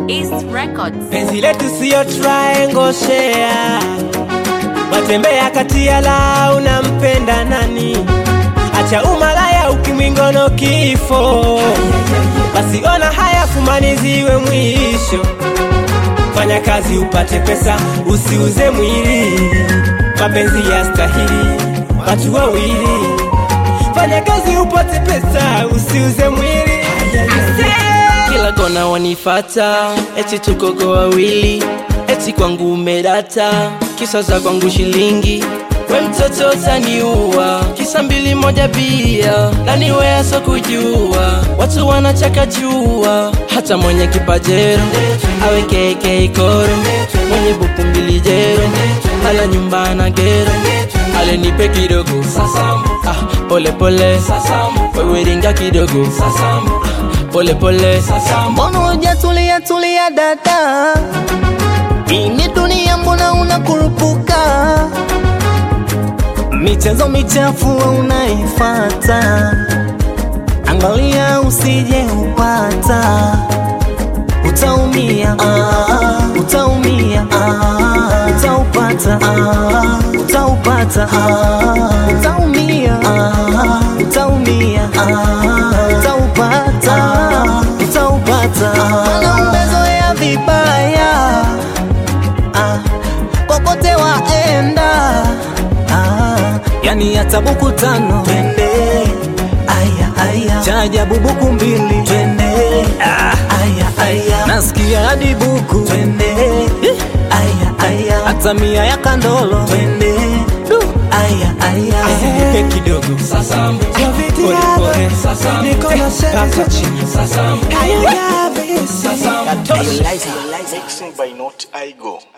East Records. penzi letu siyo triangle share watembea kati ya la unampenda nani acha umalaya ukimwingono kifo basi ona haya kumaniziwe mwisho fanya kazi upate pesa usiuze mwili mapenzi ya stahili watu wawili fanya kazi upate pesa usiuze mwili kila kona wanifata eti tukogo wawili eti kwangu umedata kisa za kwangu shilingi we mtoto utaniua kisa mbili moja bia nani weaso kujua watu wanachaka jua hata mwenye kipajero awe keke koro mwenye buku mbili jero ala nyumba na gero ale nipe kidogo ah, pole pole wewe ringa kidogo ah, pole pole mbona hujatulia tulia dada hii ni dunia mbona unakurupuka michezo michafu unaifata angalia usije upata utaumia ah, utaumia ah, utaupata ah, utaupata ah, utaumia ah, utaumia ah, utaupata utaupata Maana umezoea vibaya ah, kokote waenda ah, yani hata buku tano twende aya aya chaja bubuku mbili twende ah, aya aya nasikia hadi buku twende aya aya hata mia ya kandolo twende du aya aya Nipe kidogo pole pole mpaka chini Mixing by Not I Go.